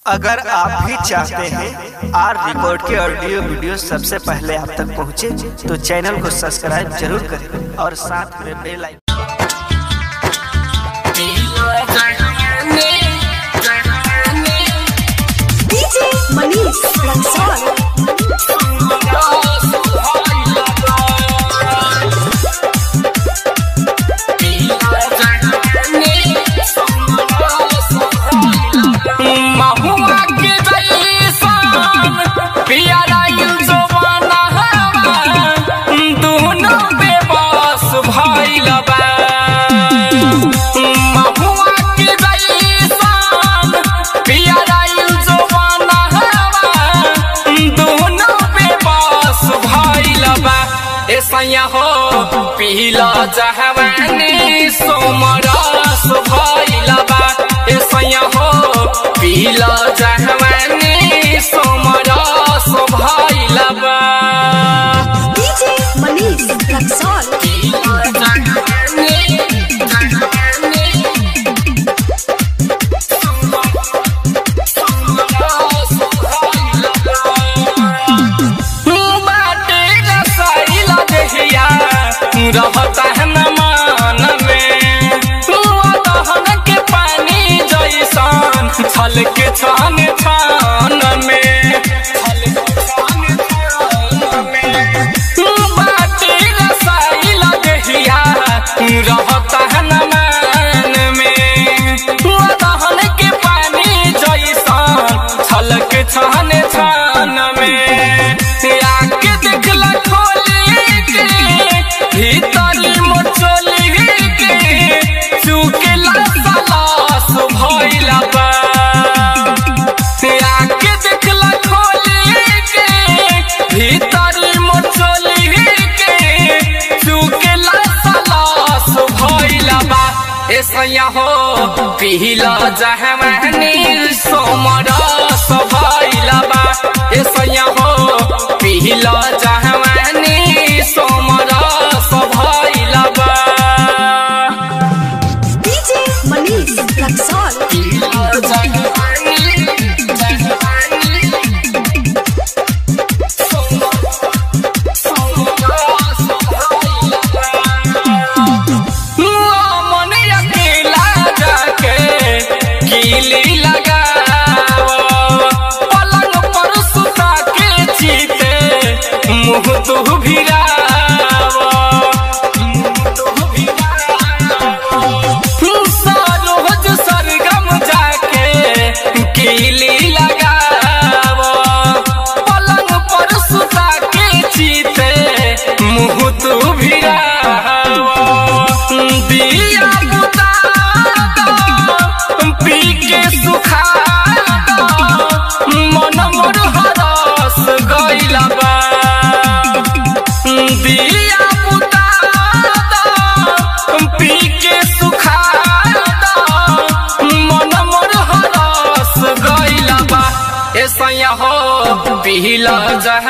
अगर आप भी चाहते हैं आर रिकॉर्ड के ऑडियो वीडियो सबसे पहले आप तक पहुंचे, तो चैनल को सब्सक्राइब जरूर करें और साथ में bell icon DJ Manish Lansol. महुआ के जैसन पियरा जवाना दोनों बेबस भइल बा महुआ के जैसन पियरा जवाना दोनों बेबस भइल बा ऐसा हो पीला जहवानी सोमरस भइल बा ऐसा हो पीला जहवानी सोमरस भइल बा DJ Manish Lansol. पीला जहवानी जहवानी सोमरस भइल बा बाटे रसाइल देहिया रहता है न मान में दहन के पानी जैसन छल के छान छान में छल के छान छान में बाटे रसाइल देहिया रहता है न मान में दहन के पानी जैसन छल के छान छान में आके देखला खोली के भीतरी मोचोली के चुकेला सलास भइला बा आके देखला खोली के भीतरी मोचोली के चुकेला सलास भइला बा ऐसा हो पीला जहवानी सोमरस भइला बा ऐसा हो पीला जहवानी सोमरस भइला बा DJ Manish Lansol. पीला जहवानी जहवानी सोमरस भइला बा मन अकेला जाके कीली लगाव पलंग पर सुता के चीते मुँह तू भिराव सरोज सरगम जाके कीली लगाव पलंग पर सुता के चीते मुँह तू भिराव दिया बुता दो, पी के सुखा दो, मन मोर हरस गइला बा दिया बुता दो, पी के सुखा दो, मन मोर हरस गइला बा ऐसा हो पीला जह